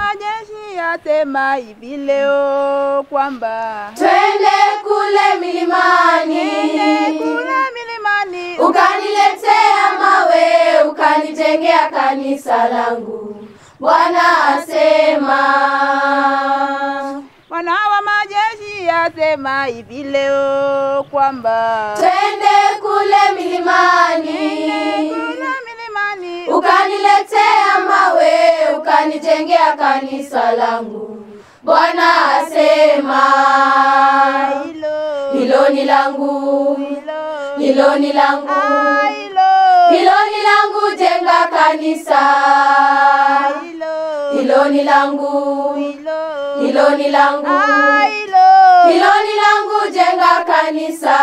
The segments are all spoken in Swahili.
majeshi yasema hivi leo kwamba twende kule milimani, kule milimani ukaniletea mawe, ukanijengea kanisa langu. Bwana asema, Bwana wa majeshi yasema hivi leo kwamba twende kule milimani, kule milimani ukaniletea mawe, ukanijengea kanisa langu. Bwana asema, hilo hilo ni langu, hilo hilo ni langu, Ah, hilo hilo ni langu, jenga kanisa. hilo Hilo ni langu, hilo hilo ni langu, Ah, hilo hilo ni langu, jenga kanisa.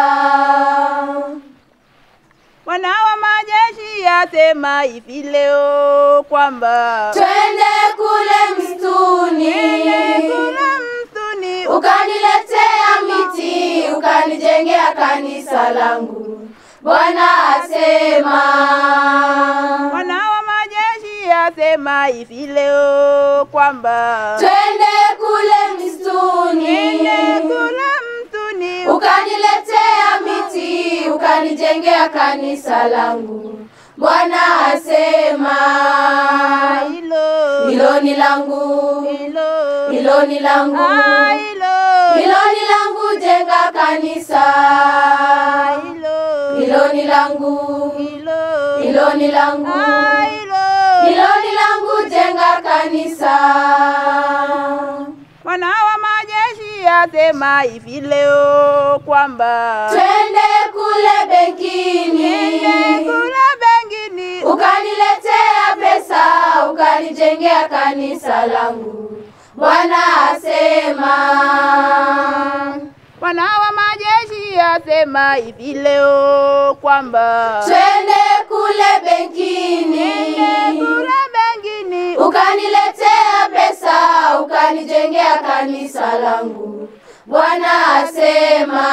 Bwana wa majeshi yasema hivi leo kwamba Twende kule msituni, kule msituni ukaniletea miti, ukanijengea kanisa langu. Bwana asema, Bwana wa majeshi yasema hivi leo kwamba twende kule msituni, kule msituni ukaniletea miti, ukanijengea kanisa langu. Bwana asema, hilo hilo ni langu, hilo hilo ni langu, Ah, hilo hilo ni langu, jenga kanisa. hilo Hilo ni langu, hilo hilo ni langu, Ah, hilo hilo ni langu, jenga kanisa. Bwana wa majeshi yasema hivi leo kwamba Twende kule benkini, kule bengini ukaniletea pesa, ukanijengea kanisa langu. Bwana asema, Bwana wa majeshi yasema hivi leo kwamba twende kule benkini, kule bengini ukaniletea pesa, ukanijengea kanisa langu. Bwana asema,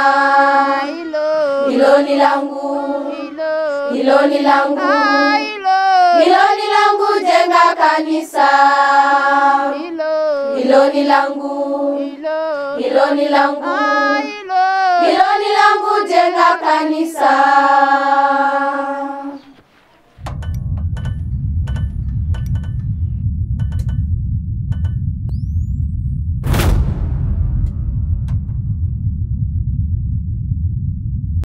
hilo hilo ni langu, hilo hilo ni langu, Ah, hilo hilo ni langu, jenga kanisa. hilo Hilo ni langu, hilo hilo ni langu, Ah, hilo hilo ni langu, jenga kanisa.